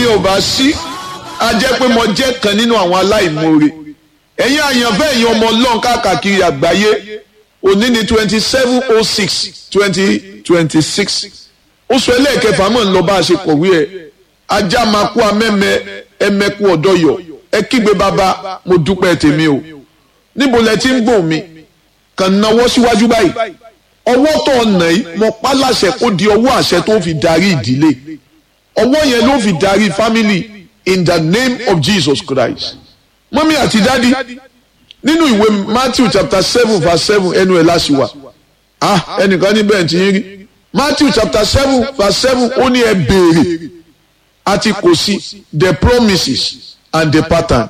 yẹn ò bá sí a jẹ́ pé mo jẹ́ kan nínú àwọn aláìmoore ẹ̀yin àyànfẹ́ ẹ̀yin ọmọ ọlọ́run káàkiri àgbáyé òní ni twenty seven oh six twenty twenty six oṣù ẹlẹ́ẹ̀kẹfà mọ̀ ń lọ bá a ṣe kọ̀wé ẹ̀ ajá máa kú amẹ́mẹ́ ẹmẹ́kú ọ̀dọ́yọ̀ ẹ kígbe bàbá mo dúpẹ́ tèmi o níbo lẹ ti ń gbọ̀n mi kàn náwó síwájú báyìí ọwọ́ tó ọ̀nà yìí mo pa láṣẹ kó di ọwọ́ àṣẹ tó fi darí ìdílé ọwọ́ yẹn ló fi darí family in the name of Jesus Christ mọ́mí àti dádì nínú ìwé Matthew chapter seven verse seven ẹnu ẹ̀ láṣìwà ah ẹnìkan níbẹ̀ tí ń rí Matthew chapter seven verse seven ó ní ẹ béèrè àti kò sí the promises and the pattern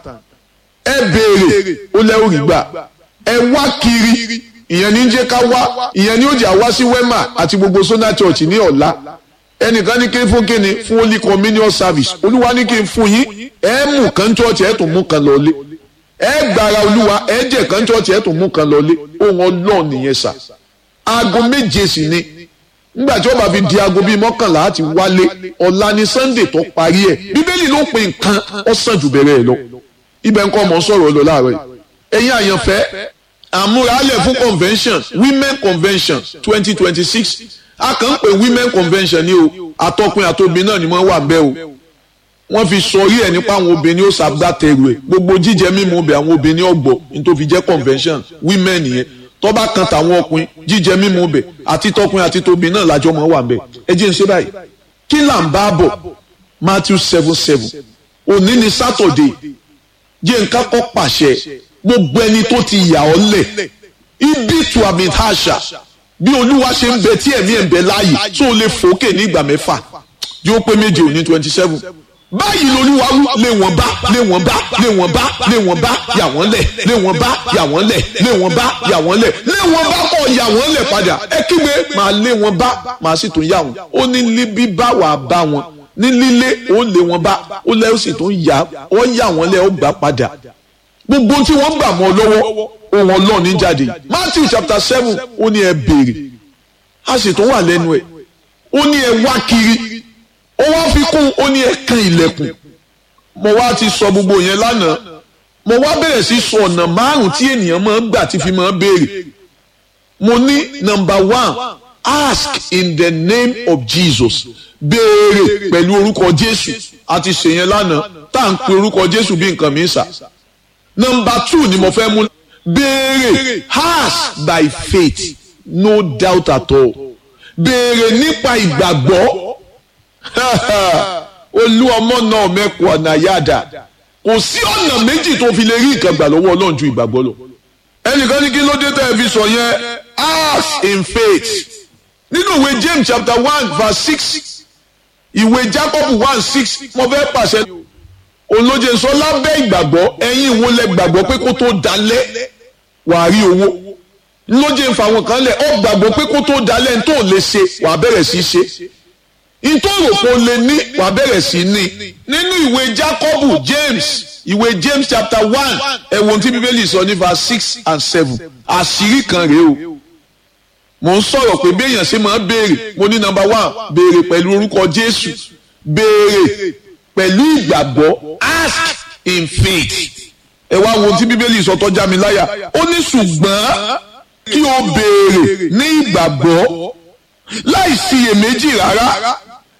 ẹ béèrè ó lẹ́wọ̀ rí gbà ẹ wá kiri ìyẹn ní jẹ́ ká wá ìyẹn ní ó jẹ́ àwá sí wema àti gbogbo sona church ní ọ̀la ẹnìkan ní kí n fún kíni fún holy communion service olúwa ní kí n fún yín ẹ mú kan church ẹ tún mú kan lọlé ẹ gbára olúwa ẹ jẹ kan church ẹ tún mú kan lọlé ohun ọlọ́ọ̀ nìyẹn sà aago méje sì ni nígbà tí ó bá fi di aago bíi mọ́kànlá àti wálé ọ̀la ni sunday tó parí ẹ̀ bíbélì ló pe nǹkan ọ̀sán jù bẹ̀rẹ̀ ẹ̀ lọ ibẹ̀ nǹkan ọmọ sọ̀rọ̀ lọ láàárọ̀ yìí ẹ̀yin àyànfẹ́ àmúralẹ̀ fún convention women convention twenty twenty six a kàn ń pè women convention ní o àtọkùn àtobìn náà ni wọ́n wà bẹ́ẹ̀ o wọ́n fi sọrí ẹ̀ nípa àwọn obìnrin ó ṣàgbàtẹ̀rù ẹ̀ gbogbo jíjẹ mímu ọbẹ̀ àwọn obìnrin ọ̀gbọ̀ nítorí fi jẹ́ convention women nìyẹn tọ́ba kan tàwọn ọkùnrin jíjẹ mímu ọbẹ̀ àti tọkùnrin àti tóbi náà lájọ mọ́ wà bẹ́ẹ̀ ẹ jẹ́ n ṣe báyìí kí là ń bá bọ̀ Matthew seven seven òní ni Saturday jẹ́ nǹkan kọ́ pàṣẹ gbogbo ẹni tó ti yà ọ́ lẹ̀ ibi tu àmì àṣà bí olúwa ṣe ń bẹ tí ẹ̀mí ẹ̀ ń bẹ láàyè tó o lè fòókè ní ìgbà mẹ́fà yóò pé méje òní twenty seven báyìí lolúwa wí lé wọn bá lé wọn bá lé wọn bá lé wọn bá yà wọ́n lẹ̀ lé wọn bá yà wọ́n lẹ̀ lé wọn bá yà wọ́n lẹ̀ lé wọn bá kọ̀ yà wọ́n lẹ̀ padà ẹ kígbe màá lé wọn bá màá sì tún yà wọ́n ó ní líbí bá wà bá wọn ní lílé ó lé wọn bá ó lẹ́ ó sì tún yà ó yà wọ́n lẹ̀ ó gbà padà gbogbo tí wọ́n gbà mọ́ lọ́wọ́ ohun ọlọ́run ní jáde Matthew chapter seven ó ní ẹ béèrè a sì tún wà lẹ́nu ẹ̀ ó ní ẹ wá kiri ó wá fi kún ó ní ẹ kan ilẹ̀kùn mo wá ti sọ gbogbo yẹn lánàá mo wá bẹ̀rẹ̀ sí sọ ọ̀nà márùn-ún tí ènìyàn máa ń gbà tí fi máa ń béèrè mo ní number one ask in the name of Jesus béèrè pẹ̀lú orúkọ Jésù àti ṣèyẹn lánàá tá à ń pe orúkọ Jésù bí nǹkan mi ń sà number two ni mo fẹ́ mú béèrè ask by faith no doubt at all béèrè nípa ìgbàgbọ́ olú ọmọ náà mẹ́kù ọ̀nà yáda kò sí ọ̀nà méjì tó fi lè rí nǹkan gbà lọ́wọ́ ọlọ́run ju ìgbàgbọ́ lọ ẹnìkan ní kí ló dé tẹ́ ẹ fi sọ yẹn ask in faith nínú ìwé James chapter one verse six ìwé Jacob one six mo fẹ́ pàṣẹ olóje sọ lábẹ́ ìgbàgbọ́ ẹ̀yin wo lẹ gbàgbọ́ pé kó tó dalẹ̀ wàá rí owó lóje ń fa àwọn kan lẹ̀ ọ́ gbàgbọ́ pé kó tó dalẹ̀ ń tó lè ṣe wàá bẹ̀rẹ̀ sí í ṣe ìtòròpó lè ní wàá bẹ̀rẹ̀ sí í ní nínú ìwé Jacob James ìwé James chapter one ẹ̀wọ̀n tí bíbélì sọ ní verse six and seven àṣírí kan rèé o mo ń sọ̀rọ̀ pé béèyàn ṣe máa béèrè mo ní number one béèrè pẹ̀lú orúkọ Jésù béèrè pẹ̀lú ìgbàgbọ́ ask in faith ẹ wá wo tí bíbélì sọ tó já mi láyà ó ní ṣùgbọ́n kí o béèrè ní ìgbàgbọ́ láì ṣiyèméjì rárá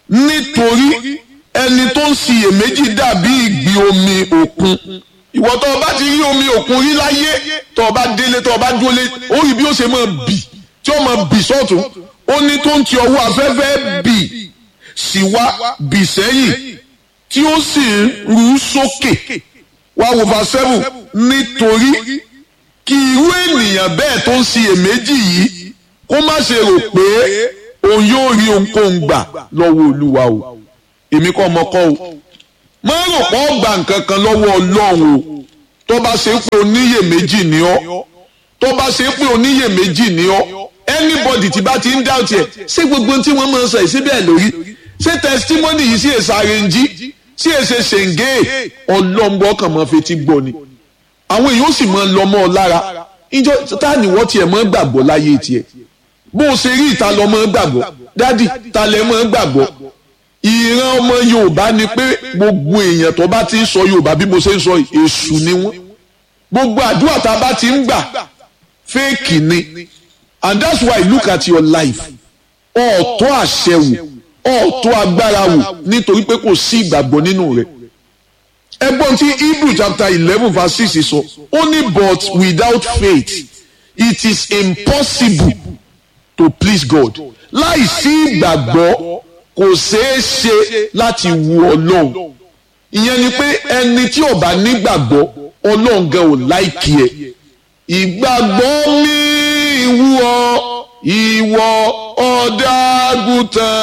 nítorí ẹni tó ń ṣiyèméjì dàbí ìgbì omi òkun ìwọ tó o bá ti rí omi òkun rí láyé tó o bá délé tó o bá dúró lé ó rí bí ó ṣe máa bì tí ó máa bì sọ́tún ó ní tó ń ti ọwọ́ afẹ́fẹ́ bì sí wá bì sẹ́yìn tí ó sì ń ru sókè wá wo verse seven nítorí kí irú ènìyàn bẹ́ẹ̀ tó ń ṣiyèméjì yìí kó má ṣe rò pé òun yóò rí ohunkóhun gbà lọ́wọ́ olúwa o èmi kọ́ ọmọ kọ́ o má rò pé ó gba nǹkan kan lọ́wọ́ ọlọ́run o tó bá ṣe pé oníyèméjì ni ọ́ tó bá ṣe pé oníyèméjì ni ọ́ anybody tí bá ti ń doubt ẹ̀ ṣé gbogbo tí wọ́n máa ń sọ yìí síbẹ̀ lórí ṣé testimony yìí sí èsà àrẹ̀njí sí èsè ṣèǹgé ọlọ́ngbọ́ kan máa fetí gbọ́ ni àwọn èèyàn ó sì máa lọ mọ́ ọ lára ìjọ tá ni wọ́n tiẹ̀ máa gbàgbọ́ láyé tiẹ̀ bó o ṣe rí ìta lọ máa gbàgbọ́ dádì ta lẹ máa gbàgbọ́ ìran ọmọ yorùbá ni pé gbogbo èèyàn tó bá ti ń sọ yorùbá bí mo ṣe ń sọ èṣù ni wọ́n gbogbo àdúrà tá a bá ti ń gbà fẹ́ẹ̀kì ni and that's why look at your life ọ̀ọ́tọ́ àṣẹ wò ọ̀ọ́tọ́ agbára wò nítorí pé kò sí ìgbàgbọ́ nínú rẹ̀ ẹgbọ́n tí hebrew chapter eleven verse six sọ ó ní but without faith it is impossible to please God láì sí ìgbàgbọ́ kò ṣeé ṣe láti wu ọlọ́run ìyẹn ni pé ẹni tí ò bá nígbàgbọ́ ọlọ́run gan ò láìkí ẹ ìgbàgbọ́ mi ìwú ọ ìwọ ọ̀dàgùtàn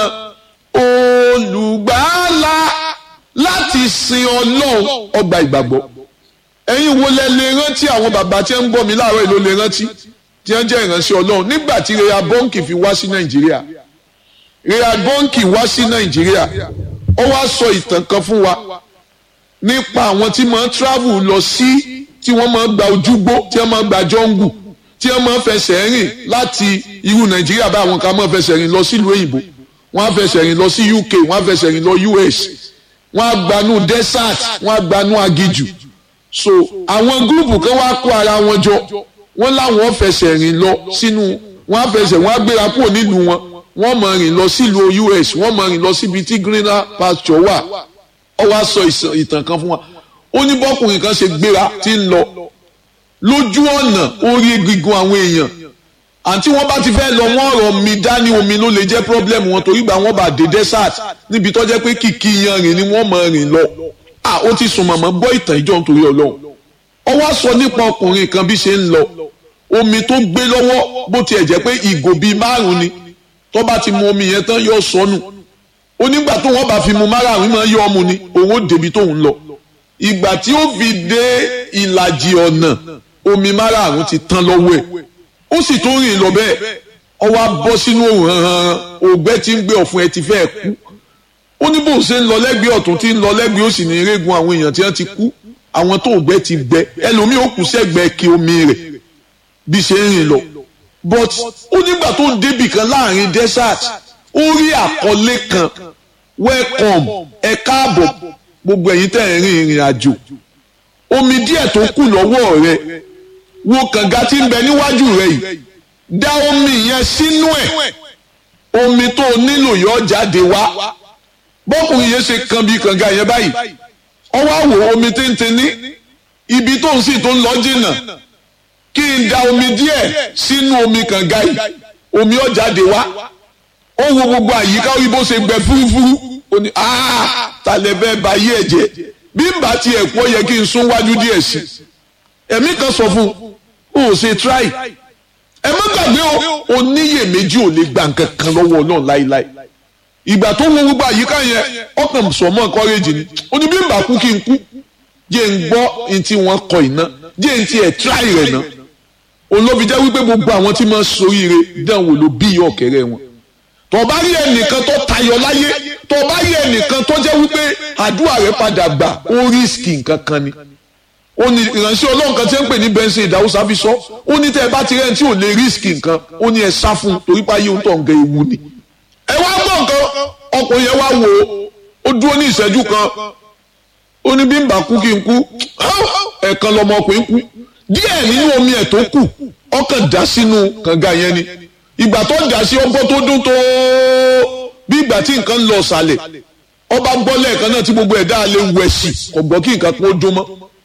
olùgbàlà láti sin ọlọ́run ọgbà ìgbàgbọ́ ẹ̀yin wo lẹ lè rántí àwọn bàbá tí ń gbọ́ mi láàárọ̀ ìlú lè rántí tí wọ́n jẹ́ ìránṣẹ́ ọlọ́run nígbà tí Rhea Bọ́ǹkì fi wá sí Nàìjíríà Rhea Bọ́ǹkì wá sí Nàìjíríà ó wá sọ ìtàn kan fún wa nípa àwọn tí máa ń travel lọ sí tí wọ́n máa ń gba ojúgbó tí wọ́n máa ń gba jọ́ngù tí wọ́n máa ń fẹsẹ̀ rìn láti irú Nàìjíríà bá àwọn kan máa ń fẹsẹ̀ rìn lọ sílùú òyìnbó wọ́n á fẹsẹ̀ rìn lọ sí UK wọ́n á fẹsẹ̀ rìn lọ US wọ́n á gbanú desert wọ́n á gbanú agijù so àwọn gúrùpù kan wá kó ara wọn jọ wọ́n láwọn fẹsẹ̀ rìn lọ sínú wọ́n á fẹsẹ̀ wọ́n á gbéra kúrò nílùú wọn wọ́n máa rìn lọ sílùú US wọ́n máa rìn lọ síbi tí greener pasture wà ó wá sọ ìtàn kan fún wa ó ní bọ́kùnrin kan ṣe gbéra tí ń lọ lójú ọ̀nà orí egungun àwọn èèyàn àǹtí wọ́n bá ti fẹ́ lọ wọ́n ọ̀rọ̀ mi dání omi ló lè jẹ́ problem wọn torí gbà wọ́n bá dé desert níbi tó jẹ́ pé kìkì yanrìn ni wọ́n máa rìn lọ à ó ti sùn mọ̀mọ́ gbọ́ ìtàn ìjọ nítorí ọlọ́run ó wá sọ nípa ọkùnrin kan bí ṣe ń lọ omi tó gbé lọ́wọ́ bó tiẹ̀ jẹ́ pé ìgò bíi márùn ni tó bá ti mu omi yẹn tán yóò sọnù onígbà tó wọ́n bá fi mu márùn máa yọ ọmú ni òun ó débi tóun lọ ìgbà tí ó fi dé ìlàjì ọ̀nà omi márùn ti tán lọ́wọ́ ẹ̀ ó sì tún rìn lọ bẹ́ẹ̀ ó wá bọ́ sínú òun hàn ògbẹ́ tí ń gbé ọ̀fun ẹ̀ ti fẹ́ kú ó ní bó ṣe ń lọ lẹ́gbẹ̀ẹ́ ọ̀tún tí ń lọ lẹ́gbẹ̀ẹ́ òsì ní irégun àwọn èèyàn tí wọ́n ti kú àwọn tó ògbẹ́ ti gbẹ ẹlòmíì ó kù sẹ́gbẹ̀ẹ́ kí omi rẹ̀ bí ṣe ń rìn lọ but ó nígbà tó ń débì kan láàrin desert ó rí àkọlé kan welcome ẹ káàbọ̀ gbogbo ẹ̀yin tẹ̀ ń rin ìrìn àjò omi díẹ̀ tó kù lọ́wọ́ rẹ wo kànga tí ń bẹ níwájú rẹ yìí dá omi yẹn sínú ẹ̀ omi tó nílò yọ jáde wá bọ́kùnrin yẹn ṣe kan bí kànga yẹn báyìí ọ wá wò omi téńté ní ibi tó ń sì tó ń lọ jìnnà kí n da omi díẹ̀ sínú omi kànga yìí omi ó jáde wá ó wo gbogbo àyíká ó rí bó ṣe gbẹ fúrúfúrú ó ní aa talẹ̀ bẹ́ẹ̀ bá yí ẹ̀jẹ̀ bí n bá tiẹ̀ kú ó yẹ kí n sún wájú díẹ̀ sí ẹ̀mí kan sọ fún un ó ṣe try ẹ má gbàgbé o oníyèméjì ò lè gba nǹkan kan lọ́wọ́ náà láíláí ìgbà tó wo gbogbo àyíká yẹn ọkàn sọmọ encourage ni ó ní bí n bá kú kí n kú jẹ́ n gbọ́ n tí wọ́n kọ iná jẹ́ n tí ẹ̀ try rẹ̀ ná olóbi jẹ́ wípé gbogbo àwọn tí máa ń soríire dánwò ló bí ọ̀kẹ́rẹ́ wọn tó bá rí ẹnìkan tó tayọ láyé tó bá rí ẹnìkan tó jẹ́ wípé àdúrà rẹ̀ padà gbà ó rísìkì nǹkan kan ni ó ní ìránṣẹ́ ọlọ́run kan tí ń pè ní bẹ́ńsì ìdáwùsá fi sọ ó ní tẹ́ ẹ bá ti rẹ́ni tí ò lè rísìkì nǹkan ó ní ẹ sá fún un torí páyé ń tọ̀ ń gẹ ewu ni. ẹ wá gbọ́ nǹkan ọkùnrin yẹn wá wò ó ó dúró ní ìṣẹ́jú kan ó ní bí n bá kú kí n kú ẹ̀ẹ̀kan lọmọkùnrin kú díẹ̀ nínú omi ẹ̀ tó kù ọkàn dá sínú kànga yẹn ni ìgbà tó dà sí ọgbọ́n tó dún tó bí ìgbà tí nǹkan ń lọ sàlẹ̀ ọba gbọ́ lẹ́ẹ̀kan náà tí gbogbo ẹ̀dá lè wẹ̀ sí kò gbọ́ kí nǹkan kan ó dún mọ́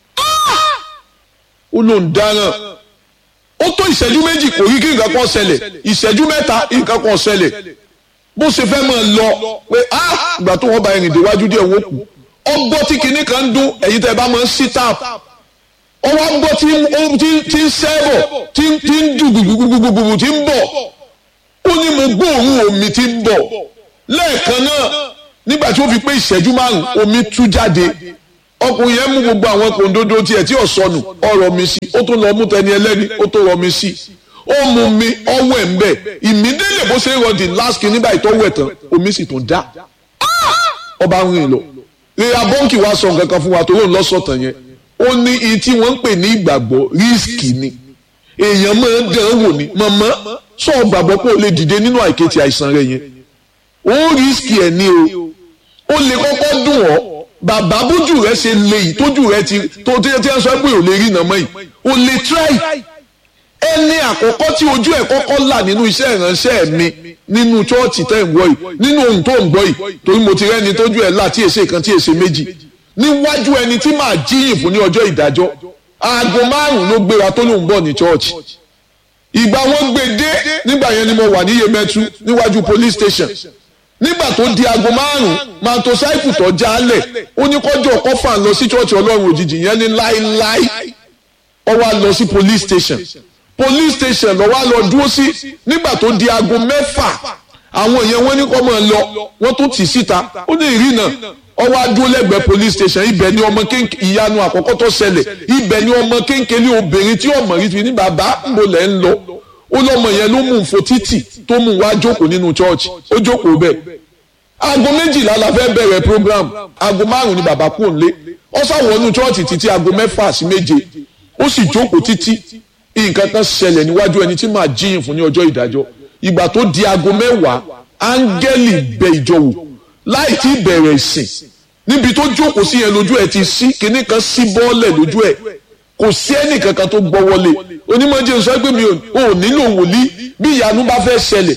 ó ló ń dáràn ó tó ìṣẹ́jú méjì kò rí kí nǹkan kan ṣẹlẹ̀ ìṣẹ́jú mẹ́ta nǹkan kan ṣẹlẹ̀ bó ṣe fẹ́ máa lọ pé ah ìgbà tó wọ́n bá ẹ̀rìn déwájú díẹ̀ wọ́n kù ọgbọ́ tí kinní kan ń dún ẹ̀yin tẹ́ ẹ bá máa ń sí tap ọwọ́ gbọ́ tí ń sẹ́bọ̀ tí ń dùn gbùgbùgbùgbùgbù tí ń bọ̀ ó ní mo gbóòórùn omi tí ń bọ̀ lẹ́ẹ̀kan náà nígbà tí ó fi pé ìṣẹ́jú márùn-ún omi tú jáde ọkùnrin yẹn mú gbogbo àwọn kòńdódó tiẹ̀ tí ò sọnù ọ̀rọ̀ mi sí ó tún lọ mú tẹni ẹlẹ́ni ó tó rọ mi sí ó mú mi ọwọ́ ẹ̀ ń bẹ̀ ìmídélé bó ṣe ń rọdì láàsì nígbà ìtọ́wọ́ ẹ̀ tán omi sì tún dá ọba ń rìn lọ rírà bọ́ǹkì wa sọ nǹkan kan fún wa tó lóun lọ́sọ̀tàn yẹn ó ní iye tí wọ́n ń pè ní ìgbàgbọ́ rísíkì ni èèyàn máa ń dán wò ní mọ̀mọ́ sọ gbàgbọ́ pé o lè dìde nínú àìkètì àìsàn rẹ yẹn ó rísíkì ẹ̀ ní o ó lè kọ́kọ́ dùn ọ́ bàbá bójú rẹ ṣe lè yìí tójú rẹ ti tó tí ẹ sọ pé ò lè rí nàmọ́ yìí ò lè try ẹni àkọ́kọ́ tí ojú ẹ̀ kọ́kọ́ là nínú iṣẹ́ ìránṣẹ́ mi nínú chọ́ọ̀chì tẹ́ ń gbọ́ yìí nínú ohun tó ń gbọ́ yìí torí mo ti rẹ́ni tójú ẹ̀ là tí èsè kan tí èsè méjì níwájú ẹni tí màá jíyìn fún ní ọjọ́ ìdájọ́ aago márùn-ún ló gbéra tó lóun bọ̀ ní chọ́ọ̀chì ìgbà wọn gbé dé nígbà yẹn ni mo wà ní Yemẹtu níwájú police station nígbà tó di aago márùn mantosaipu tó jálẹ̀ ó ní kọjọ kọfà lọ sí chọọchì Ọlọ́run òjijì yẹn ní láíláí ó wá lọ sí police station police station ló wá lọ dúró sí nígbà tó di aago mẹ́fà àwọn yẹn wọ́n ní kó máa lọ wọ́n tún tì síta ó ní ìrìnà ó wá dúró lẹ́gbẹ̀ẹ́ police station ibẹ̀ ni ọmọ kéńké ìyanu àkọ́kọ́ tó ṣẹlẹ̀ ibẹ̀ ni ọmọ kéńké ní obìnrin tí ọmọ rí fi ní bàbá mo lẹ́ ń lọ ó lọ́mọ yẹn ló mú un fo títì tó mú un wá jókòó nínú church ó jókòó bẹ́ẹ̀ aago méjìlá la fẹ́ bẹ̀rẹ̀ program aago márùn ni bàbá kú òǹlé ó ṣàwọnú church títí aago mẹ́fà sí méje ó sì jókòó títí nǹkan kan ṣẹlẹ̀ níwájú ẹni tí màá jíyìn fún ní ọjọ́ ìdájọ́ ìgbà tó di aago mẹ́wàá áńgẹ́lì bẹ ìjọ wò láì tí bẹ̀rẹ̀ ìsìn níbi tó jókòó sí yẹn lójú ẹ̀ ti sí kinní kan sí bọ́ọ̀lẹ̀ lójú ẹ̀ kò sí ẹnì kankan tó gbọ́ wọlé onímọ̀jẹ̀ sọ pé mi ò nílò wòlíì bí ìyanu bá fẹ́ ṣẹlẹ̀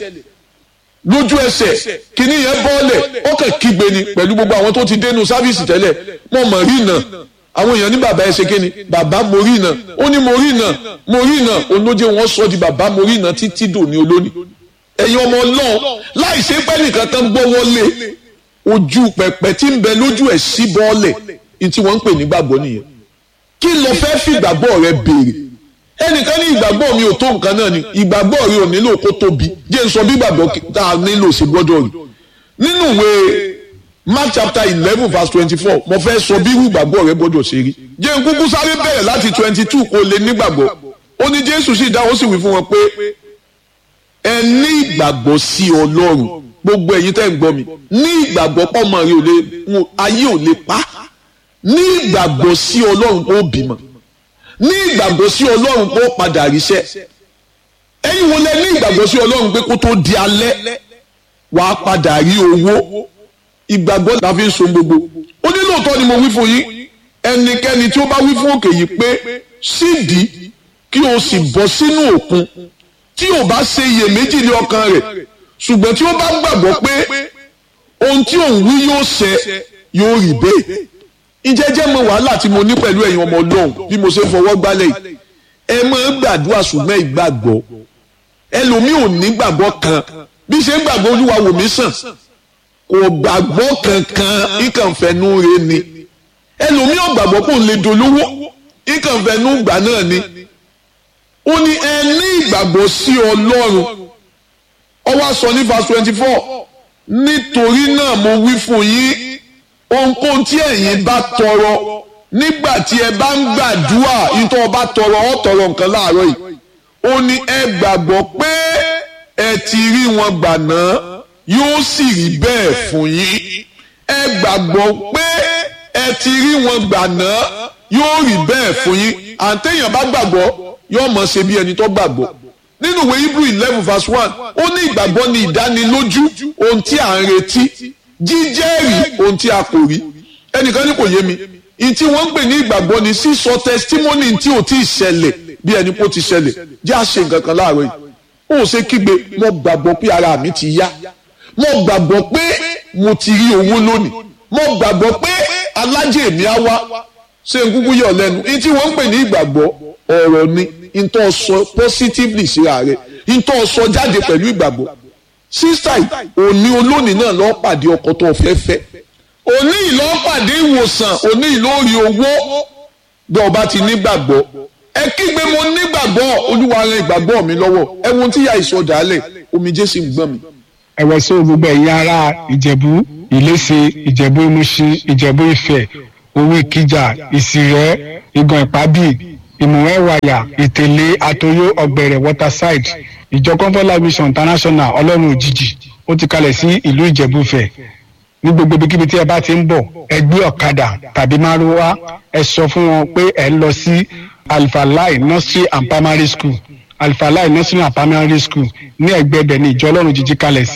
lójú ẹsẹ̀ kìíní yẹn bọ́ọ̀lẹ̀ ó kàn kígbe ni pẹ̀lú gbogbo àwọn tó ti dénú sáfíìsì tẹ́lẹ̀ mo mọ̀ rí iná àwọn èèyàn ní bàbá ẹ ṣe kí ni bàbá mo rí iná ó ní mo rí iná mo rí iná olóje wọn sọ di bàbá mo rí iná títí dòní olóní ẹ̀yin ọmọ ọlọ́run láì ṣe pẹ́ nìkan kan gbọ́ wọlé ojú pẹ̀pẹ̀ tí ń bẹ lójú ẹ̀ sí bọ́ọ̀lẹ̀ ní tí wọ́n ń pè ní gbàgbọ́ nìyẹn kí ló fẹ́ fi ìgbàgbọ́ rẹ béèrè ẹnìkan ní ìgbàgbọ́ mi ò tó nǹkan náà ni ìgbàgbọ́ rẹ ò nílò kó tóbi jẹ́ n sọ bí ìgbàgbọ́ tá a nílò sí gbọ́dọ̀ rí nínú ìwé Mark chapter eleven verse twenty-four mo fẹ́ sọ bí irú ìgbàgbọ́ rẹ gbọ́dọ̀ ṣe rí jẹ́ n kúkú sáré bẹ̀rẹ̀ láti twenty-two kó lè nígbàgbọ́ ó ní Jésù sì dá ó sì wí fún wọn pé ẹ ní ìgbàgbọ́ sí Ọlọ́run gbogbo ẹ̀yin tẹ́ ń gbọ́ mi ní ìgbàgbọ́ pọ́mọ rẹ ò lè ayé ò lè pa ní ìgbàgbọ́ sí Ọlọ́run kó bímọ ní ìgbàgbọ́ sí ọlọ́run pé ó padà ríṣẹ́ ẹ̀yin wo lẹ ní ìgbàgbọ́ sí ọlọ́run pé kó tó di alẹ́ wàá padà rí owó ìgbàgbọ́ la fi ń so gbogbo ó ní lóòótọ́ ni mo wí fún yín ẹnikẹ́ni tí ó bá wí fún òkè yìí pé sídìí kí o sì bọ́ sínú òkun tí ò bá ṣe iyèméjì ní ọkàn rẹ̀ ṣùgbọ́n tí ó bá gbàgbọ́ pé ohun tí òun wí yóò ṣẹ yóò rí bẹ́ẹ̀ ìjẹ́jẹ́ mọ wàhálà tí mo ní pẹ̀lú ẹ̀yin ọmọ ọlọ́run bí mo ṣe fọwọ́ gbálẹ̀ yìí ẹ máa ń gbàdúrà ṣùgbọ́n ìgbàgbọ́ ẹlòmíì ò ní gbàgbọ́ kan bí ṣe ń gbàgbọ́ olúwa wò mí sàn kò gbàgbọ́ kankan ìkànfẹ́nu re ni ẹlòmíì ò gbàgbọ́ kò lè dolówó ìkànfẹ́nu gbà náà ni ó ní ẹ ní ìgbàgbọ́ sí ọlọ́run ó wá sọ ní verse twenty four nítorí náà mo wí fún yín ohunkóhun tí ẹ̀yin bá tọrọ nígbà tí ẹ bá ń gbàdúrà ìtọ́ ọba tọrọ ọ tọrọ nǹkan láàárọ̀ yìí ó ní ẹ gbàgbọ́ pé ẹ ti rí wọn gbà náà yóò sì rí bẹ́ẹ̀ fún yín ẹ gbàgbọ́ pé ẹ ti rí wọn gbà náà yóò rí bẹ́ẹ̀ fún yín àǹtẹ̀yìn bá gbàgbọ́ yóò mọ̀ ṣe bí ẹni tó gbàgbọ́ nínú ìwé Hebrew eleven verse one ó ní ìgbàgbọ́ ni ìdánilójú ohun tí à ń retí jíjẹ́rìí ohun tí a kò rí ẹnìkan ní kò yé mi ìtí wọ́n ń pè ní ìgbàgbọ́ ni sísọ testimony tí ò tí ì ṣẹlẹ̀ bí ẹni kó ti ṣẹlẹ̀ jẹ́ àṣe nǹkan kan láàárọ̀ yìí ó ṣe kígbe mo gbàgbọ́ pé ara mi ti yá mo gbàgbọ́ pé mo ti rí owó lónìí mo gbàgbọ́ pé alájẹ mi á wá ṣé n kúkú yọ̀ lẹ́nu ìtí wọ́n ń pè ní ìgbàgbọ́ ọ̀rọ̀ ni ìtọ́ sọ positively síra rẹ̀ ìtọ́ sọ jáde pẹ̀lú ìgbàgbọ́ sísá òní olónìí náà lọ́ọ́ pàdé ọkọ tó fẹ́ fẹ́ òní ìlọ́ọ́ pàdé ìwòsàn òní ìlórí owó bí ọba ti nígbàgbọ́ ẹ kígbe mo nígbàgbọ́ olúwa ràn ìgbàgbọ́ mi lọ́wọ́ ẹ wo tí ìyá ìsọdàálẹ̀ omijé sì ń gbọ́n mi. ẹ̀wẹ̀ sí gbogbo ẹ̀yin ará ìjẹ̀bú ìléṣe ìjẹ̀bú ìmúṣin ìjẹ̀bú ìfẹ́ owó ìkìjà ìsìrẹ́ ìgàn ìpábì ìmùwẹ́wàyà ìtẹ̀lé àtòyó ọ̀gbẹ̀rẹ̀ waterside ìjọ comfort mission international ọlọ́run òjijì ó ti kalẹ̀ sí ìlú ìjẹ̀búfẹ̀ ní gbogbo ibikíbi tí ẹ bá ti ń bọ̀ ẹ gbé ọ̀kadà tàbí márúwá ẹ sọ fún wọn pé ẹ ń lọ sí alifalai nursery and primary school alifalai nursery and primary school ní ẹ̀gbẹ́ ibẹ̀ ní ìjọ ọlọ́run òjijì kalẹ̀ sí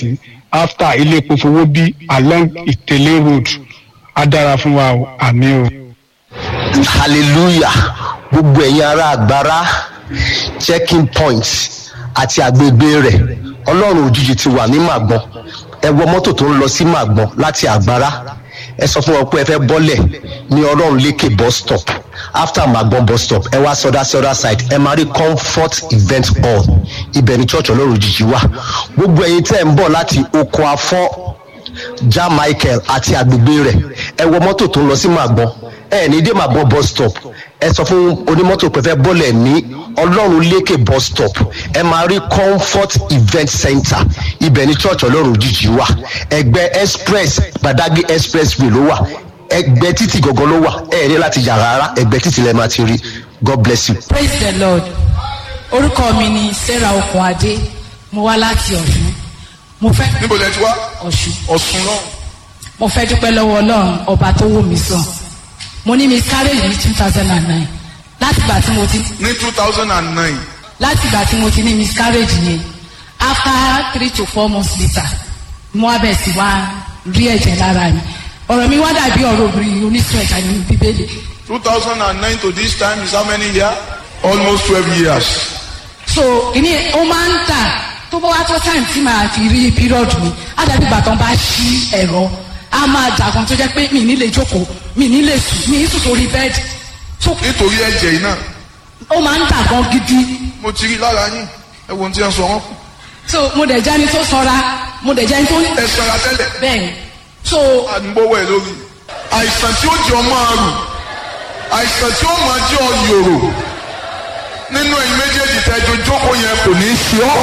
after ilé epo fowó bí along ìtẹ̀lé road á dára fún wa o àmì o. hallelujah gbogbo ẹ̀yin ará àgbára checking point àti àgbègbè rẹ̀ ọlọ́run òjijì ti wà ní màgbọ́n ẹ wọ mọ́tò tó ń lọ sí màgbọ́n láti àgbára ẹ sọ fún wọn pé ẹ fẹ́ bọ́lẹ̀ ní ọlọ́run lékè bus stop after màgbọ́n bus stop ẹ wá sọdá sí other side ẹ máa rí comfort event hall ibẹ̀ ní church ọlọ́run òjijì wà gbogbo ẹ̀yin tẹ́ ń bọ̀ láti oko afọ́ ja michael àti àgbègbè rẹ̀ ẹ wọ mọ́tò tó ń lọ sí màgbọ́n ẹ ní dé màgbọ́n bus stop ẹ sọ fún onímọ́tò pé fẹ́ bọ́lẹ̀ ní ọlọ́run lékè bus stop ẹ máa rí comfort event center ibẹ̀ ní church ọlọ́run òjijì wà ẹgbẹ́ express gbadagbe expressway ló wà ẹgbẹ́ títì gangan ló wà ẹ ní láti yà rárá ẹgbẹ́ títì lẹ́ẹ̀ máa ti rí god bless you. praise the lord orúkọ mi ni sarah okunade mo wá láti ọ̀ṣun mo fẹ́ níbo lẹ ti wá ọ̀ṣun ọ̀sùn náà mo fẹ́ dúpẹ́ lọ́wọ́ ọlọ́run ọba tó wò mí sàn mo ní miscarriage ní two thousand and nine láti ìgbà tí mo ti ní two thousand and nine láti ìgbà tí mo ti ní miscarriage yẹn after three to four months later mo wá bẹ̀ sí wá rí ẹ̀jẹ̀ lára mi ọ̀rọ̀ mi wá dàbí ọ̀rọ̀ obìnrin oníṣun ẹ̀jẹ̀ ní bíbélì two thousand and nine to this time is how many years almost twelve years. so ìní ó máa ń tà tó bá wá tó time tí màá fi rí period mi á dàbí ìgbà tán bá ṣí ẹ̀rọ á máa dàgbọ́n tó jẹ́ pé mi ní lè jókòó mi ní lè sùn mi ní sùn sórí bẹ́ẹ̀dì so nítorí ẹ̀jẹ̀ yìí náà ó máa ń dàgbọ́n gidi mo ti rí lára yín ẹ wo ohun tí ẹ ń sọ wọn kù so mo dẹ̀ jẹ́ ẹni tó sanra mo dẹ̀ jẹ́ ẹni tó ní ẹ sanra tẹ́lẹ̀ bẹ́ẹ̀ so àdúgbòwò ẹ lórí àìsàn tí ó jẹ ọmọ àrùn àìsàn tí ó máa jẹ ọ yòrò nínú ẹ̀yin méjèèjì tẹjọ jókòó yẹn kò ní í ṣe ọ.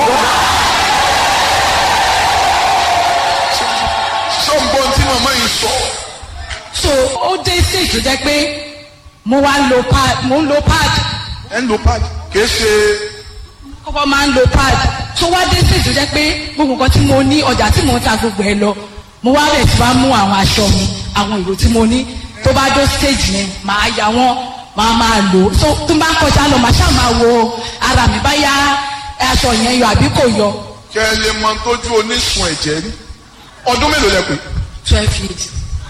sọ́ǹbọ̀n tí màmá yìí sọ so ó dé stage tó jẹ́ pé mo wá lo pad mo ń lo pad ẹ̀ ń lo pad kìí ṣe kọ́kọ́ máa ń lo pad tó wá dé stage tó jẹ́ pé gbogbo nǹkan tí mo ní ọjà tí mo ń ta gbogbo ẹ lọ mo wá bẹ̀ tí wá mú àwọn aṣọ mi àwọn ìró tí mo ní tó bá dé stage yẹn màá ya wọ́n màá máa lò ó so tó bá kọjá lọ màá ṣáà máa wo ara mi bá yá aṣọ yẹn yọ àbí kò yọ kẹ́ ẹ lè mọ tójú onísun ẹ̀jẹ̀ rí ọdún mélòó lẹ pé twelve years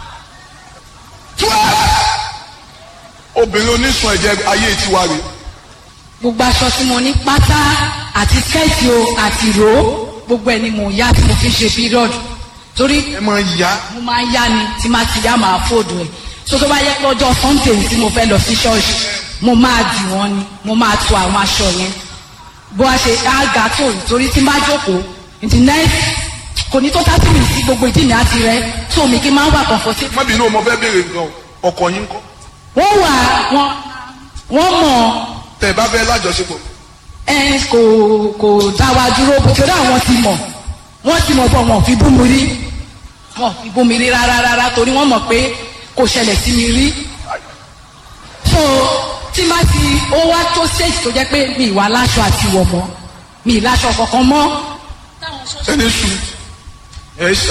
obìnrin onísun ẹ̀jẹ̀ ayé tiwa rè gbogbo aṣọ tí mo ní pátá àti skẹ́ẹ̀tì o àti ìró gbogbo ẹ̀ ni mò ń yá tí mo fi ṣe period torí ẹ máa yá mo máa ń yá ni tí máa ti yá máa fòdù ẹ̀ so tó bá yẹ pé ọjọ́ sunday tí mo fẹ́ lọ sí ṣọ́ọ̀ṣì mo máa dì wọ́n ni mo máa tu àwọn aṣọ yẹn bó a ṣe á ga tó yìí torí tí n bá jókòó ìdí next kò ní tó thirty minutes sí gbogbo ìdí mi á ti rẹ tó mi kí n máa wà comfortable. má bínú ọmọ fẹ́ béèrè nǹkan o ọkọ yín kọ́ wọ́n wà wọ́n wọ́n mọ̀ tẹ̀ bá fẹ́ lájọṣepọ̀ ẹ kò kò dá wa dúró bó torí àwọn ti mọ̀ wọ́n ti mọ̀ bọ̀ wọ́n fi bú mi rí wọ́n fi bú mi rí rárá rárá torí wọ́n mọ̀ pé kò ṣẹlẹ̀ sí mi rí so tí má ti ó wá tó stage tó jẹ́ pé mi ìwà láṣọ àti ìwọ̀ mọ́ mi ì láṣọ kankan mọ́ ẹni sùn ẹ ṣà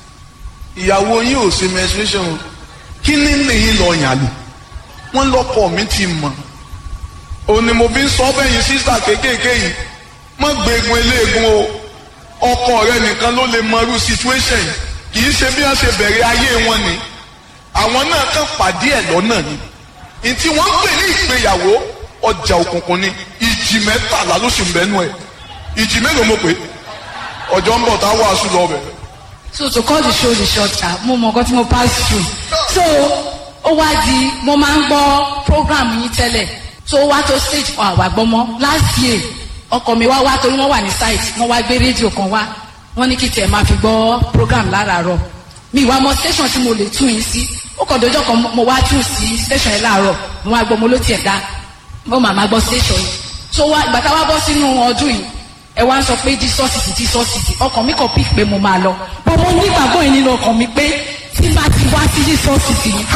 ìyàwó yín ò ṣe menstruation o kí ní nìyí lọ yàn lò wọ́n lọ́kọ mi ti mọ̀ òun ni mo fi ń sọ bẹ́yìn sísà kéékèèké yìí má gbẹ̀gùn eléegun o ọkọ rẹ nìkan ló lè mọ irú situation yìí kì í ṣe bí wọ́n ṣe bẹ̀rẹ̀ ayé wọn ni àwọn náà kàn pàdé ẹ̀ lọ́nà ni ntí wọ́n ń pè ní ìgbéyàwó ọjà òkùnkùn ni ìjì mẹ́tàlá ló sì ń bẹ́nu ẹ̀ ìjì mélòó mo pè ọjọ́ ń bọ̀ tá a wàásù lọ bẹ̀. so to cut the show the short ah mo mọ nǹkan tí mo pass through so ó wá di mo máa ń gbọ́ program yín tẹ́lẹ̀ so ó wá tó stage fún àwa gbọ́mọ́ last year ọkọ mi wá wá torí wọ́n wà ní site wọ́n wá gbé rédíò kan wá wọ́n ní kí tiẹ̀ máa fi gbọ́ program láràárọ̀ mi ìwà mọ station tí mo lè tún yín sí ó kàn dọjọ́ kan mo wá tún sí station yẹn láàárọ̀ mo wá gbọ́ mo ló tiẹ̀ dá mo màmá gbọ́ station yìí so wá ìgbà tá a wá bọ́ sínú ọdún yìí ẹ wá ń sọ pé jísọ́sìtì jísọ́sìtì ọkàn mi kàn pík pé mo máa lọ bọ́ mo nígbàgbọ́ yìí nínú ọkàn mi pé tí bá ti wá sí jísọ́sìtì yìí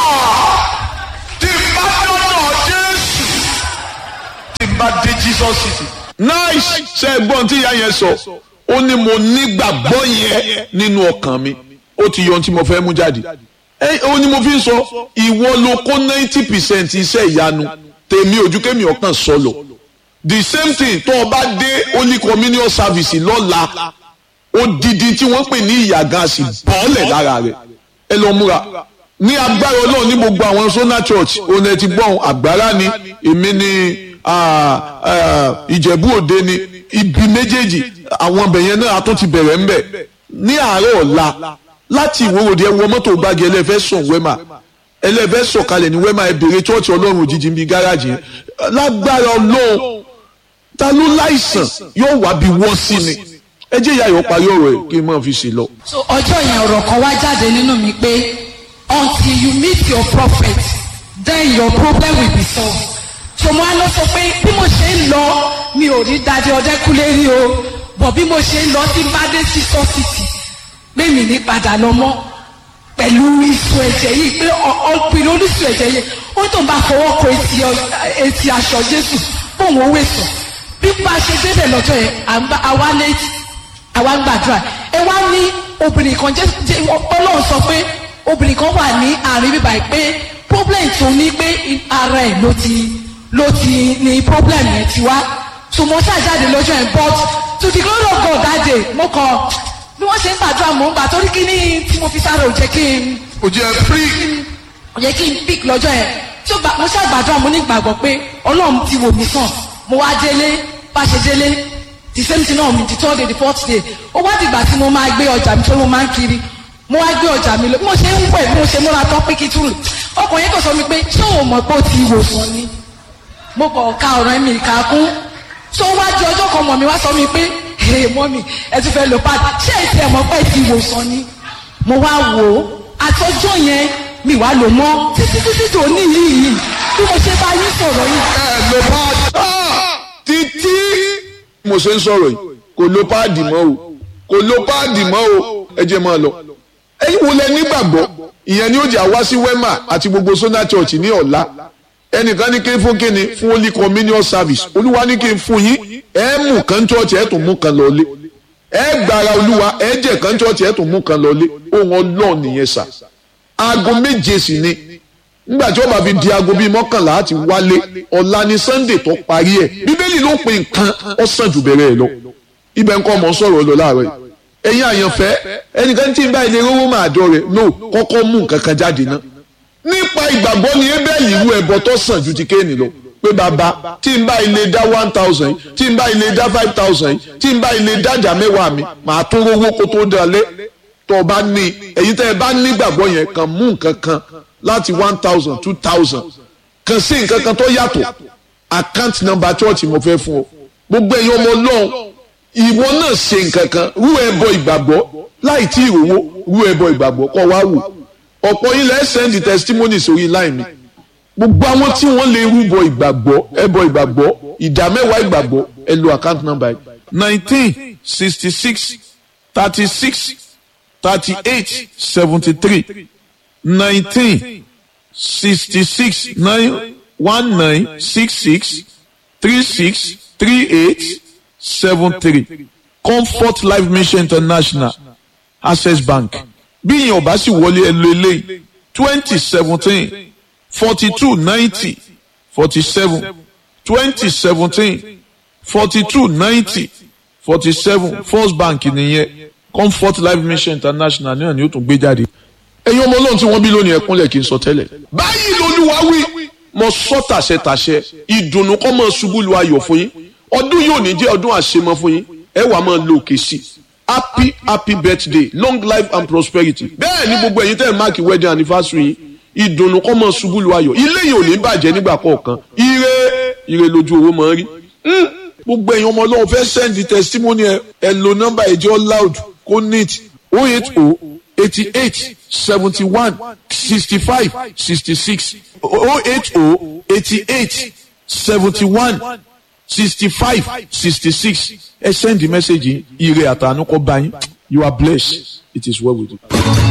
tí n bá dọ́dọ̀ jésù tí n bá dé jesus city. nice ṣe gbọ́n tí ìyá yẹn sọ ó ní mo nígbàgbọ́ yẹn nínú ọkàn mi ó ti yọ ohun tí mo fẹ́ mú jáde ẹ ó ní mo fi ń sọ ìwọ ló kó ninety percent iṣẹ́ ìyanu tèmi ojúkèmí ọkàn sọlọ the same thing tó o bá dé holy communion service lọ́la odidi tí wọ́n pè ní ìyàgàn àsì bọ́ọ̀lẹ̀ lára rẹ̀ ẹ lọ múra ní agbára ọlọ́run ní gbogbo àwọn sona church òun ẹ ti gbọ́n àgbára ni èmi ni ìjẹ̀bú òde ni ibi méjèèjì àwọn ọbẹ̀ yẹn náà a tún ti bẹ̀rẹ̀ ńbẹ̀ ní àárọ̀ ọ̀la láti ìwòròdì ẹwọ mọ́tò gbági ẹlẹ́fẹ́ sùn wẹ́mà ẹlẹ́fẹ́ sọ̀kalẹ̀ ní wẹ́mà ẹ bèrè church ọlọ́run òjijì ń bi gáràjì yẹn lágbára ọlọ́run ta ló láìsàn yóò wá bí wọ́n sí ni ẹ jẹ́ ìyá yóò parí ọ̀rọ̀ ẹ̀ kí n máa fi ṣe lọ. so ọjọ́ yẹn ọ̀rọ̀ kan wá jáde nínú mi pé until you meet your prophet then your problem will be solved. so mo á lọ sọ pé bí mo ṣe ń lọ mi ò rí dáadé ọdẹkùnlé rí o bọ̀ bí mo ṣe ń lọ sí bádé sí sọ́sìtì pé mi ní padà lọ mọ́ pẹ̀lú ìsun ẹ̀jẹ̀ yìí pé ọ̀pìn oníṣun ẹ̀jẹ̀ yìí ó tó ń bá fọwọ́ kọ etí aṣọ jésù bóun ó wé sùn bí bá a ṣe débẹ̀ lọ́jọ́ yẹn àwa létí àwa ń gbàdúrà ẹ wá ní obìnrin kan jẹ́ ọlọ́run sọ pé obìnrin kan wà ní àárín bíbá yìí pé problem tó ní pé ara ẹ̀ ló ti ló ti ní problem yẹn ti wá so mo ṣàjáde lọ́jọ́ yẹn but to the glory of God that day mo kàn bí wọ́n ṣe ń gbàdúrà mò ń gbà torí kí ni tí mo fi sáré ò jẹ́ kí n kò jẹ́ free. ò jẹ́ kí n pick lọ́jọ́ yẹn tí mo ṣàgbàdúrà mo ní ìgbàgbọ́ pé ọlọ́run ti wò mí sàn mo wá délé bá ṣe délé the same thing náà the third day the fourth day ó wá dìgbà tí mo máa gbé ọjà mi tó mo máa ń kiri mo wá gbé ọjà mi lọ bí mo ṣe ń wẹ̀ bí mo ṣe múra tán pé kí túrù ọkùnrin kò sọ mi pé ṣé òun mọ̀ pé ó ti wòsàn ni mo kọ̀ ka ọ̀rọ̀ mi kà kún tó wá di ọjọ́ kan mọ̀ mi wá sọ mi pé ee mọ́ mi ẹ tún fẹ́ lo pad ṣé èsì ẹ̀ mọ̀ pé ti wòsàn ni mo wá wò ó àtọ́jọ́ yẹn mi wá lò mọ́ títí títí tó ní yìí yìí bí mo ṣe bá yín sọ̀rọ̀ yìí. ẹ lo pad títí mo ṣe ń sọ̀rọ̀ yìí kò lo páàdì mọ́ o kò lo páàdì mọ́ o ẹ jẹ́ máa lọ. ẹ̀yin wo lẹ nígbàgbọ́ ìyẹn ni ó jẹ́ àwá sí wema àti gbogbo sona church ní ọ̀la ẹnìkan ní kí n fún kíni fún holy communion service olúwa ní kí n fún yín ẹ mú kan church ẹ tún mú kan lọlé ẹ gbára olúwa ẹ jẹ kan church ẹ tún mú kan lọlé ohun ọlọ́ọ̀ nìyẹn sà aago méje sì ni nígbà tí ó bá fi di aago bíi mọ́kànlá àti wálé ọ̀la ni sunday tó parí ẹ̀ bíbélì ló pe nǹkan ọ̀sán jù bẹ̀rẹ̀ ẹ̀ lọ ibẹ̀ nǹkan ọmọ sọ̀rọ̀ lọ láàárọ̀ yìí ẹ̀yin àyànfẹ́ ẹnìkan tí ń bá ilé rówó máa dọ̀ rẹ̀ no kọ́kọ́ mú nǹkan kan jáde ná nípa ìgbàgbọ́ ni ebéèlì irú ẹbọ tó sàn ju ti kéènì lọ pé bàbá tí ń bá ilé dá one thousand tí ń bá ilé dá five thousand tí ń bá ilé dájà mẹ́wàá mi màá tó rówó kó tó dalẹ̀ tó o bá ní èyí tẹ́ ẹ bá nígbàgbọ́ yẹn kàn mú nǹkan kan láti one thousand two thousand kàn sí nǹkan kan tó yàtọ̀ account number church mo fẹ́ fún ọ gbogbo ẹ̀yin ọmọ ọlọ́run ìwọ náà ṣe nǹkan kan rú ẹbọ ìgbàgbọ́ láì tí ìrówó rú ẹbọ ìgbàgbọ́ kọ́ wá wò ọ̀pọ̀ yín lẹ́ send testimony sórí line mi gbogbo àwọn tí wọ́n lè rúbọ ìgbàgbọ́ ẹbọ ìgbàgbọ́ ìdá mẹ́wàá ìgbàgbọ́ ẹ lo account number yìí nineteen sixty six thirty six thirty eight seventy three nineteen sixty six nine one nine six six three six three eight seven three comfort life mission international access bank bí ìyẹn ọba sì wọlé ẹ lo eléyìí twenty seventeen forty two ninety forty seven twenty seventeen forty two ninety forty seven first bank nìyẹn comfort life mission international náà ni ó tún gbé jáde ẹ̀yin ọmọ ọlọ́run tí wọ́n bí lónìí ẹkúnlẹ̀ kí n sọ tẹ́lẹ̀. báyìí lolúwa wí mo sọ tàṣẹ tàṣẹ ìdùnnú kọ́ mọ́ ṣubú lu ayọ̀ fún yín ọdún yóò ní jẹ́ ọdún àṣemọ fún yín ẹ wàá máa lo òkè sí happy happy birthday long life and prosperity bẹ́ẹ̀ ni gbogbo ẹ̀yin tẹ́ ẹ̀ máàkì wedding anniversary yín ìdùnnú kọ́ mọ́ ṣubú lu ayọ̀ ilé yìí ò ní bàjẹ́ nígbà kọ̀ọ̀kan ire ire lójú owó máa ń rí gbogbo ẹ̀yin ọmọ ọlọ́run fẹ́ send testimony ẹ ẹ lo nọ́mbà ẹ̀jẹ̀ loud kó neat oh eight oh eighty eight seventy one sixty five sixty six oh eight oh eighty eight seventy one sixty five sixty six ẹ send the message yìí ire àtànú kọ bá yín you are blessed it is well with you.